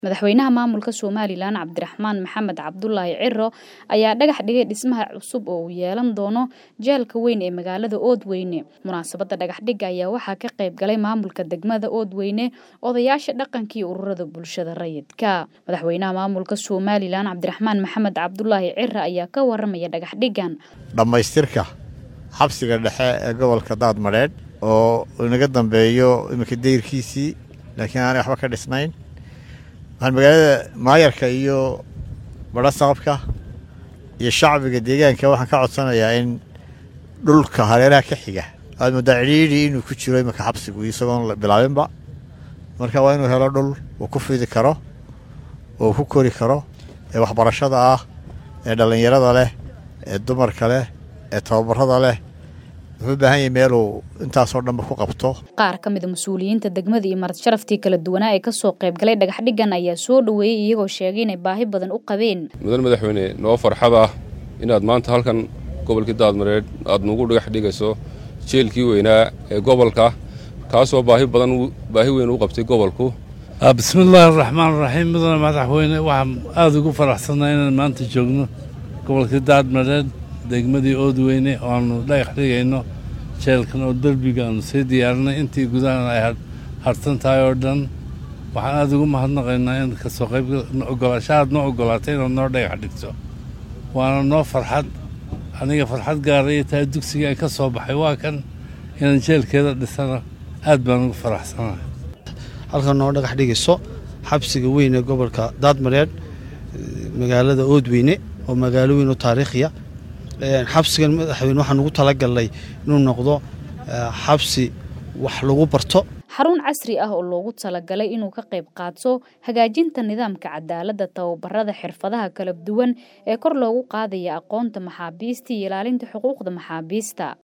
madaxweynaha maamulka somalilan cabdiraxmaan maxamed cabdulaahi ciro ayaa dhagax dhigay dhismaha cusub oo uu yeelan doono jeelka weyn ee magaalada oodweyne munaasabadda dhagaxdhigga ayaa waxaa ka qayb galay maamulka degmada oodweyne odayaasha dhaqankii ururada bulshada rayidka madaxweynaha maamulka somalilan cabdiraxmaan maxamed cabdulaahi ciro ayaa ka waramaya dhagaxdhiggan dhammaystirka xabsiga dhexe ee gobolka daadmadheedh oo inaga dambeeyo iminka dayrkiisii laakiin aanay waxba ka dhisnayn waxaan magaalada maayarka iyo badho sababka iyo shacbiga deegaanka waxaan ka codsanayaa in dhulka hareeraha ka xiga aad moodaa cidhiidhi inuu ku jiro iminka xabsigu isagoon bilaabinba marka waa inuu helo dhul uu ku fidi karo oo ku kori karo ee waxbarashada ah ee dhallinyarada leh ee dumarka leh ee tababarada leh wuxuu u baahan yahay meeluu intaasoo dhanba ku qabto qaar ka mida mas-uuliyiinta degmada iyo marad sharaftii kala duwanaa ee kasoo qayb galay dhagaxdhiggan ayaa soo dhoweeyey iyagoo sheegay inay baahi badan u qabeen mudan madaxweyne noo farxad ah inaad maanta halkan gobolkii daadmareed aad nugu dhagax dhigayso jeelkii weynaa ee gobolka kaasoo baahi badan baahi weyn u qabtay gobolku bismillaahi araxmaan raxiim mudane madaxweyne waxaan aada ugu faraxsannahay inaan maanta joogno gobolkii daadmareed degmadii oodweyne oo aanu dhagax dhigayno jeelkan oo derbiga aanu sii diyaarinay intii gudahan ay harsan tahay oo dhan waxaan aada ugu mahadnaqaynaa in kasoo qayb ogolaashahaad noo ogolaatay inaad noo dhagax dhigto waana noo farxad aniga farxad gaaraya tahay dugsiga ay ka soo baxay waa kan inaan jeelkeeda dhisana aad baan ugu faraxsanahay halkan noo dhagax dhigayso xabsiga weyn ee gobolka daadmareedh magaalada oodweyne oo magaalo weyn oo taariikhiya xabsigan madaxweyne waxaan ugu talagalnay inuu noqdo xabsi wax lagu barto xarun casri ah oo loogu talagalay inuu ka qayb qaato hagaajinta nidaamka cadaaladda tababarada xirfadaha kala duwan ee kor loogu qaadaya aqoonta maxaabiista iyo ilaalinta xuquuqda maxaabiista